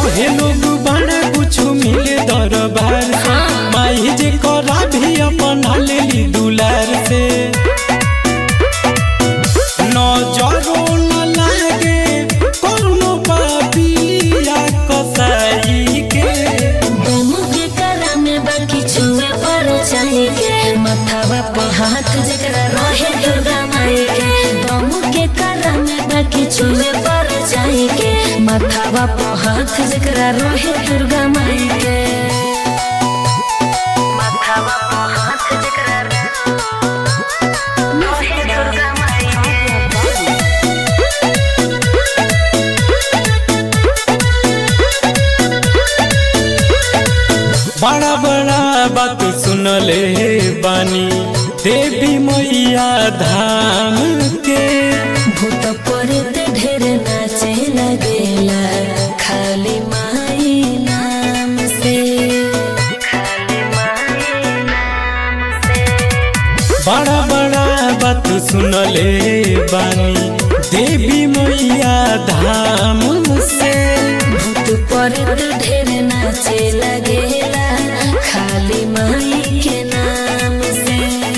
कहे लोग बड़ा कुछ मिले दरबार से माई जे करा भी अपना लेली दुलार से नजरो न लागे कोनो पापिया कसाई के तुम के करा में बाकी छुए पर जाएंगे मथावा पे हाथ जकरा रहे दुर्गा माई के तुम के करा में बाकी छुए पर जाएंगे मथावा पे हाथ जकरा रहे दुर्गा माई के मथावा पे हाथ जकरा रहे दुर्गा माई के बड़ा बड़ा बात सुनले बानी देवी मैया धाम के भूत पड़ते ढेर नाचे लगेला खाली माई नाम से खाली माई नाम से बड़ा बड़ा बात सुनले बानी देवी मैया धाम से भूत पड़ते ढेर नाचे लगेला खाली माई के नाम से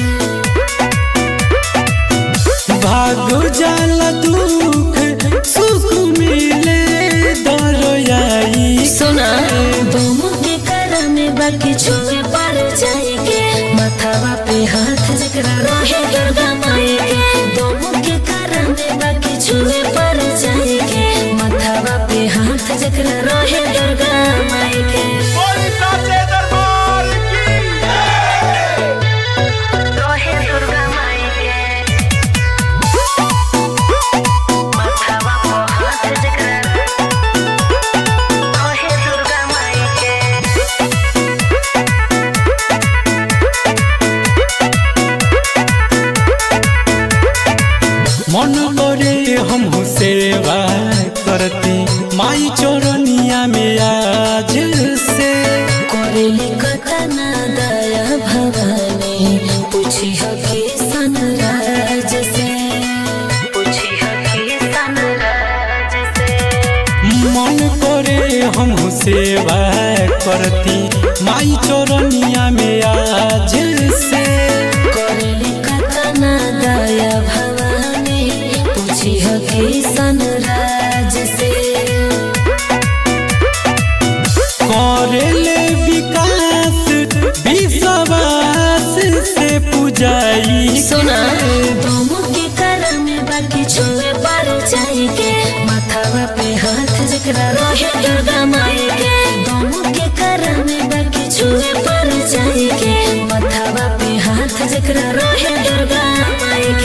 भाग जाला दुख सुख मिले दरयाई सुना तुम के कर में बाकी छुए पर जाएंगे मथावा पे हाथ जकरा रहे दुर्गा माई के तुम के कर में बाकी छुए पर जाएंगे मथावा पे हाथ जकरा रहे दुर्गा माई के रहे दुर्गा माई के मथावा पे हाथ जकरा रहे दुर्गा माई के मन करे हम सेवा करती माई चौरनिया में आज से कोरेली कतना दया भवानी पूछी हकी सनराज से पूछी हकी सनराज से मन करे हम सेवा करती माई चौरनिया में आज से कोरेली कतना दया भवानी पूछी हकी सनराज से करेले विकास विश्वास से पुजाई सुना तुम के कर में बाकी छुए पर जाएंगे माथावा पे हाथ जकरा रहे दुर्गा माई के तुम के कर में बाकी छुए पर जाएंगे माथावा पे हाथ जकरा रहे दुर्गा माई